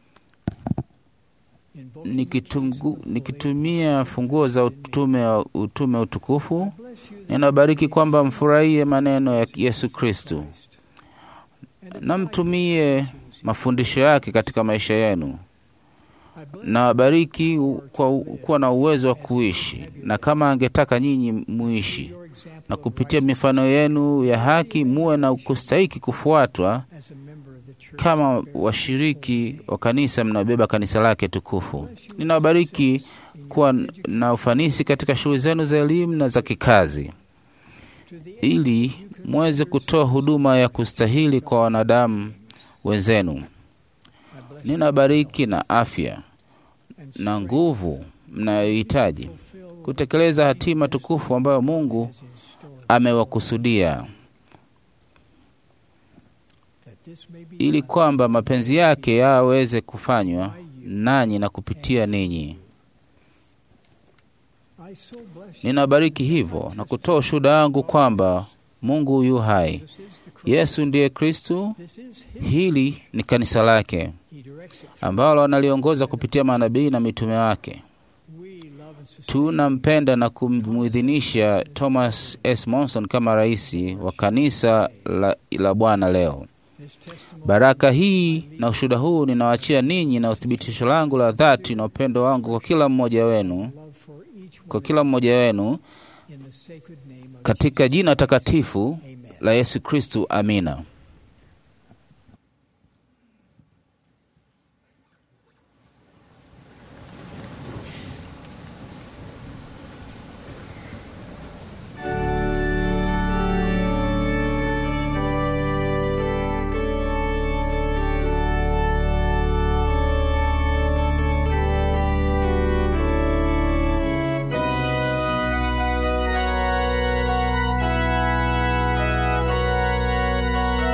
invoking nikitungu, nikitumia funguo za utume wa utume utukufu. bless you Ninabariki kwamba mfurahie maneno ya Yesu Kristu na mtumie mafundisho yake katika maisha yenu, I bless na wabariki u- kwa u- kuwa na uwezo wa kuishi na kama angetaka nyinyi muishi, your example na kupitia mifano yenu ya haki muwe na kustahiki kufuatwa as a member of the church. kama washiriki wa kanisa mnabeba kanisa lake tukufu. Ninawabariki kuwa na ufanisi katika shughuli zenu za elimu na za kikazi, To the end ili mweze kutoa huduma ya kustahili kwa wanadamu wenzenu. I bless Ninabariki na afya and na nguvu mnayohitaji fulfill kutekeleza hatima tukufu ambayo Mungu as in store, amewakusudia, that this may be ili done kwamba mapenzi yake yaweze kufanywa nanyi na kupitia ninyi. I so bless you. Ninabariki hivyo na kutoa ushuhuda wangu kwamba Mungu yu hai. This is the Christ. Yesu ndiye Kristu. This is his. Hili ni kanisa lake He directs it. ambalo analiongoza kupitia manabii na mitume wake. We love and sustain. Tunampenda na kumwidhinisha Thomas S. Monson kama rais wa kanisa la, la Bwana leo. This testimony Baraka hii na ushuhuda huu ninawachia ninyi na uthibitisho langu la dhati na upendo wangu kwa kila mmoja wenu, love for each kwa one kila mmoja wenu in the sacred name of katika jina takatifu Amen. la Yesu Kristu. Amina. Thank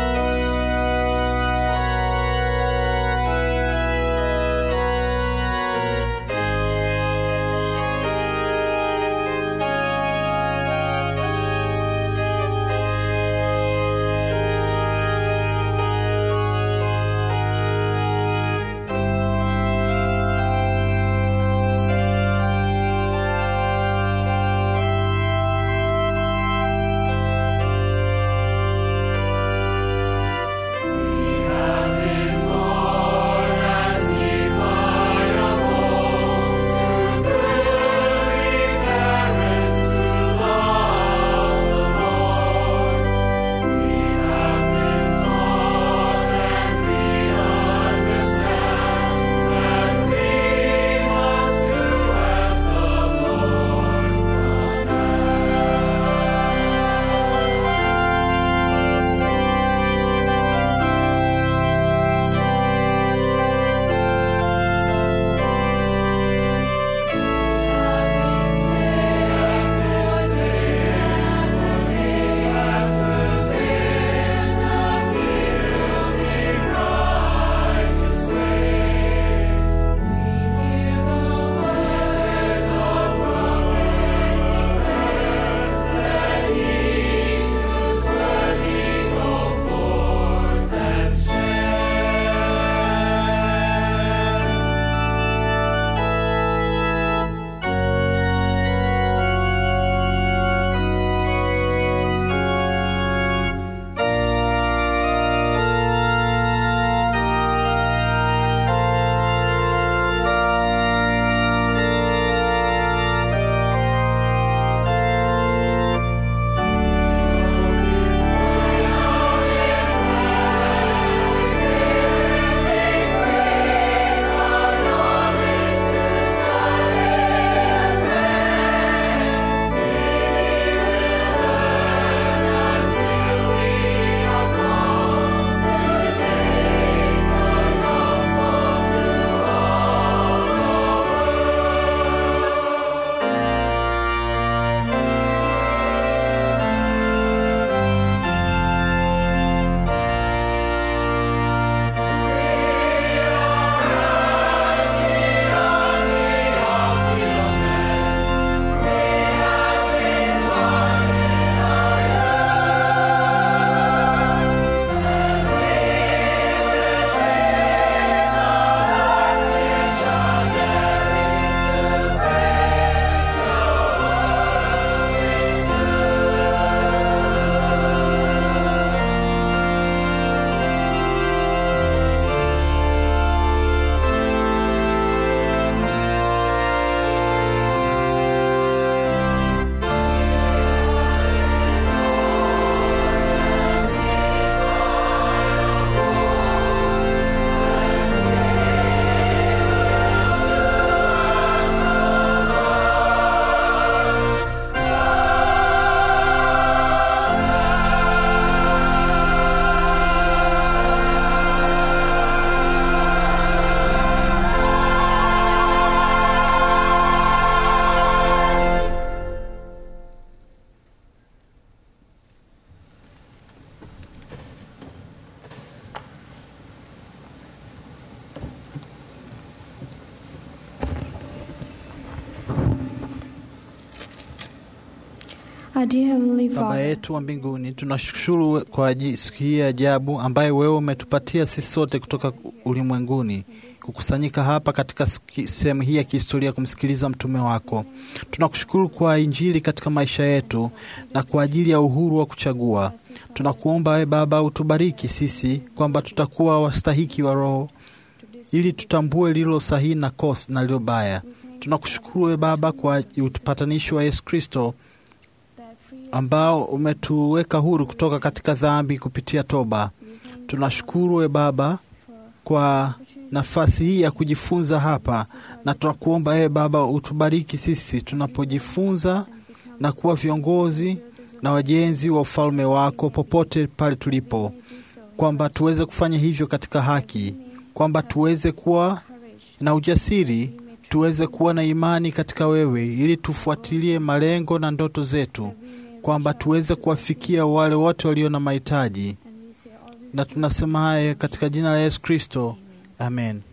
Our dear Heavenly Baba Father, yetu wa mbinguni, tunashukuru kwa aji- siku hii ya ajabu ambaye wewe umetupatia sisi sote kutoka ulimwenguni kukusanyika hapa katika siki- sehemu hii ya kihistoria kumsikiliza mtume wako. Tunakushukuru kwa Injili katika maisha yetu na kwa ajili ya uhuru wa kuchagua. Tunakuomba wewe Baba utubariki sisi kwamba tutakuwa wastahiki wa Roho ili tutambue lilo sahihi na kosa na lilo baya. Tunakushukuru wewe Baba kwa upatanisho wa Yesu Kristo ambao umetuweka huru kutoka katika dhambi kupitia toba. Tunashukuru we Baba kwa nafasi hii ya kujifunza hapa, na tunakuomba ewe Baba utubariki sisi tunapojifunza na kuwa viongozi na wajenzi wa ufalme wako popote pale tulipo, kwamba tuweze kufanya hivyo katika haki, kwamba tuweze kuwa na ujasiri, tuweze kuwa na imani katika wewe, ili tufuatilie malengo na ndoto zetu, kwamba tuweze kuwafikia wale wote walio na mahitaji, na tunasema haya katika jina la Yesu Kristo, amen.